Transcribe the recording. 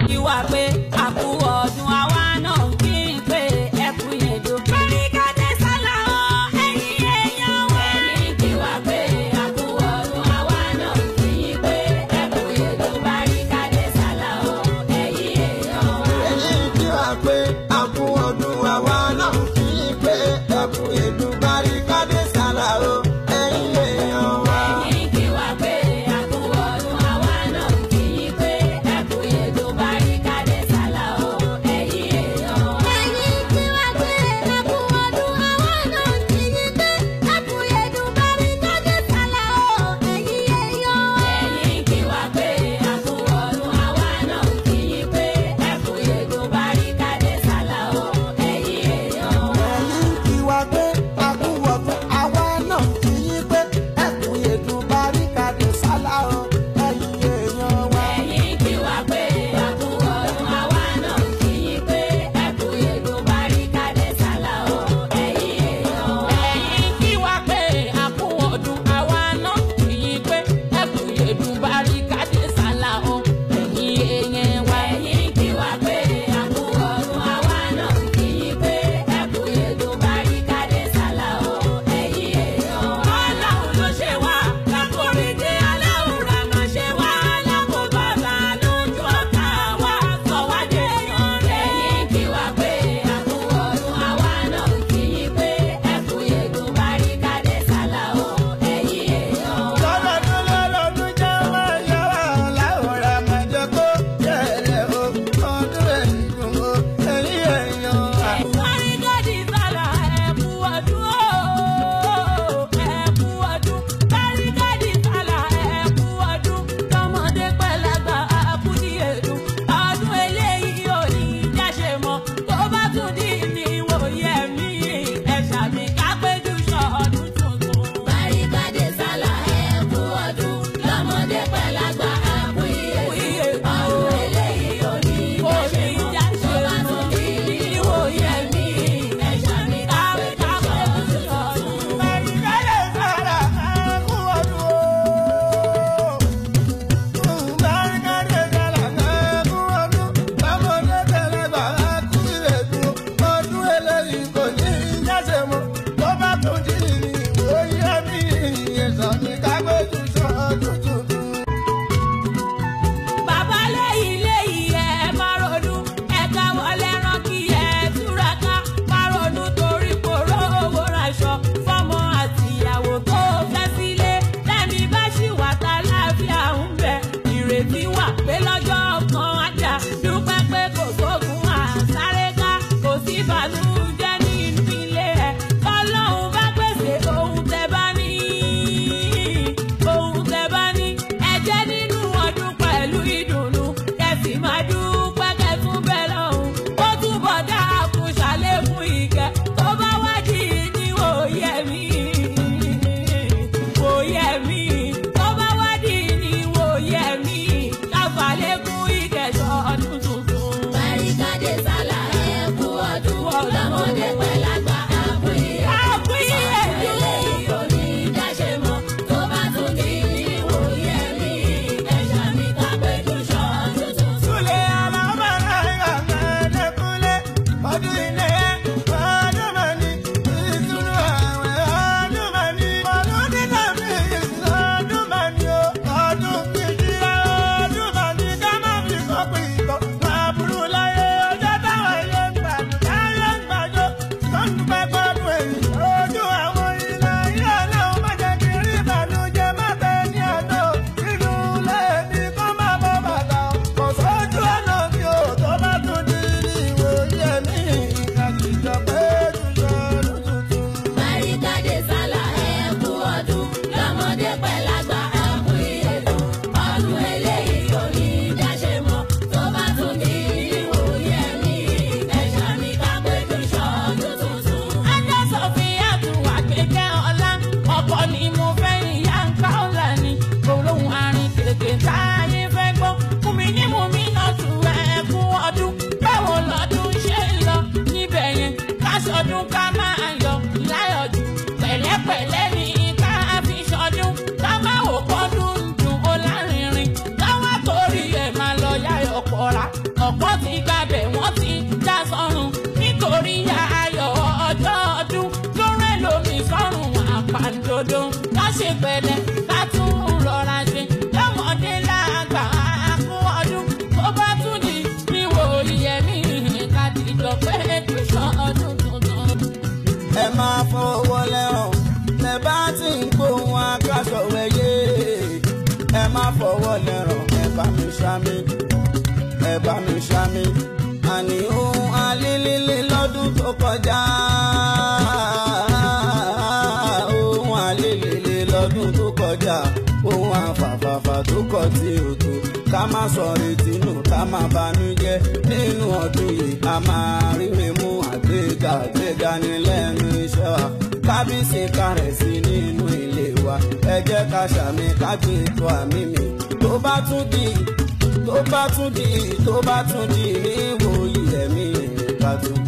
kí wá pé àkú ọdún àwa náà kí n pé ẹkú yèdò. Barikade sálà o, ẹ̀yin èèyàn wa. Ẹni kí wá pé àkú ọdún àwa náà kí n pé ẹkú yèdò. Barikade sálà o, ẹ̀yin èèyàn wa. èyí kí wá pé àkú ọdún àwa náà kì í pé ẹkú èlú Barikade sálà o ẹ̀yin èèyàn wa. Ẹni kí wá pé àkú ọdún àwa náà kí n pé ẹkú yèdò. Barikade sálà o, ṣami ẹ bá mi ṣami àní ohun alílílí lọ́dún tó kọjá ohun alílílí lọ́dún tó kọjá ohun àfàfàfà tó kọ tí o tó ká má sọ retí nù ká má banújẹ́ nínú ọdún yìí a máa ríre mú àgbéga àgbéga ní lẹ́nu iṣẹ́ wa kábíyèsí kárẹ̀ sí nínú ilé wa ẹ jẹ́ ká ṣàmì ká gbé ètò àmì mi tó bá tún di tó bá tún di tó bá tún di ní ìwòyí ẹ̀mí ká tún